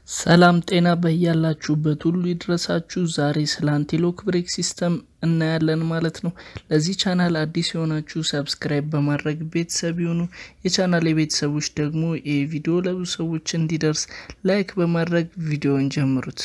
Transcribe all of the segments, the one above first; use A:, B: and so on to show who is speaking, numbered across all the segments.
A: ሰላም ጤና በያላችሁበት ሁሉ ይድረሳችሁ። ዛሬ ስለ አንቲሎክ ብሬክ ሲስተም እናያለን ማለት ነው። ለዚህ ቻናል አዲስ የሆናችሁ ሰብስክራይብ በማድረግ ቤተሰብ የሆኑ የቻናል የቤተሰቦች ደግሞ ይህ ቪዲዮ ለብዙ ሰዎች እንዲደርስ ላይክ በማድረግ ቪዲዮን ጀምሩት።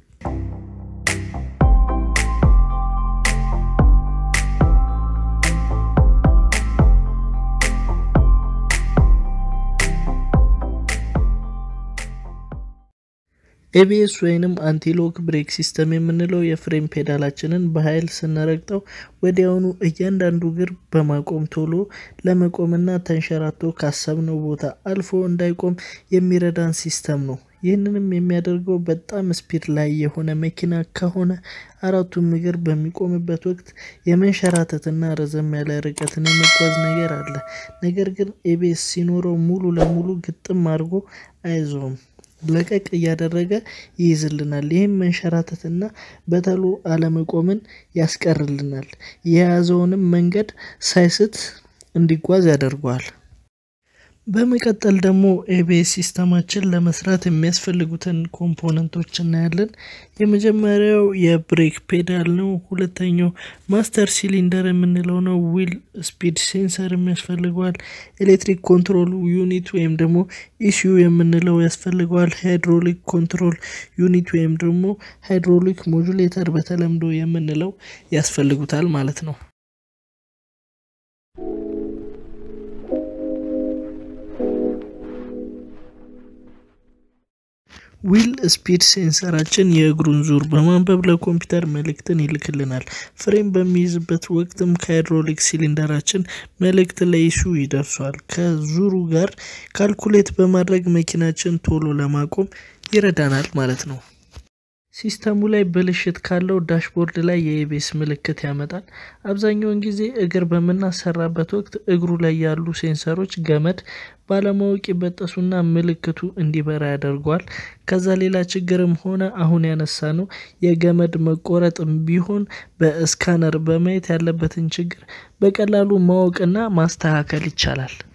A: ኤቢኤስ ወይንም አንቲሎክ ብሬክ ሲስተም የምንለው የፍሬም ፔዳላችንን በኃይል ስንረግጠው ወዲያውኑ እያንዳንዱ እግር በማቆም ቶሎ ለመቆምና ተንሸራቶ ካሰብነው ቦታ አልፎ እንዳይቆም የሚረዳን ሲስተም ነው። ይህንንም የሚያደርገው በጣም ስፒድ ላይ የሆነ መኪና ከሆነ አራቱም እግር በሚቆምበት ወቅት የመንሸራተትና ረዘም ያለ ርቀትን የመጓዝ ነገር አለ። ነገር ግን ኤቢኤስ ሲኖረው ሙሉ ለሙሉ ግጥም አድርጎ አይዞውም ለቀቅ እያደረገ ይይዝልናል። ይህም መንሸራተትና በተሎ አለመቆምን ያስቀርልናል። የያዘውንም መንገድ ሳይስት እንዲጓዝ ያደርገዋል። በመቀጠል ደግሞ ኤቢኤስ ሲስተማችን ለመስራት የሚያስፈልጉትን ኮምፖነንቶች እናያለን። የመጀመሪያው የብሬክ ፔዳል ነው። ሁለተኛው ማስተር ሲሊንደር የምንለው ነው። ዊል ስፒድ ሴንሰር የሚያስፈልገዋል። ኤሌክትሪክ ኮንትሮል ዩኒት ወይም ደግሞ ኢሲዩ የምንለው ያስፈልገዋል። ሃይድሮሊክ ኮንትሮል ዩኒት ወይም ደግሞ ሃይድሮሊክ ሞጁሌተር በተለምዶ የምንለው ያስፈልጉታል ማለት ነው። ዊል ስፒድ ሴንሰራችን የእግሩን ዙር በማንበብ ለኮምፒውተር መልእክትን ይልክልናል። ፍሬም በሚይዝበት ወቅትም ከሃይድሮሊክ ሲሊንደራችን መልእክት ለኢሱ ይደርሷል። ከዙሩ ጋር ካልኩሌት በማድረግ መኪናችን ቶሎ ለማቆም ይረዳናል ማለት ነው። ሲስተሙ ላይ ብልሽት ካለው ዳሽቦርድ ላይ የኤቢኤስ ምልክት ያመጣል። አብዛኛውን ጊዜ እግር በምናሰራበት ወቅት እግሩ ላይ ያሉ ሴንሰሮች ገመድ ባለማወቅ ይበጠሱና ምልክቱ እንዲበራ ያደርገዋል። ከዛ ሌላ ችግርም ሆነ አሁን ያነሳ ነው የገመድ መቆረጥም ቢሆን በስካነር በማየት ያለበትን ችግር በቀላሉ ማወቅና ማስተካከል ይቻላል።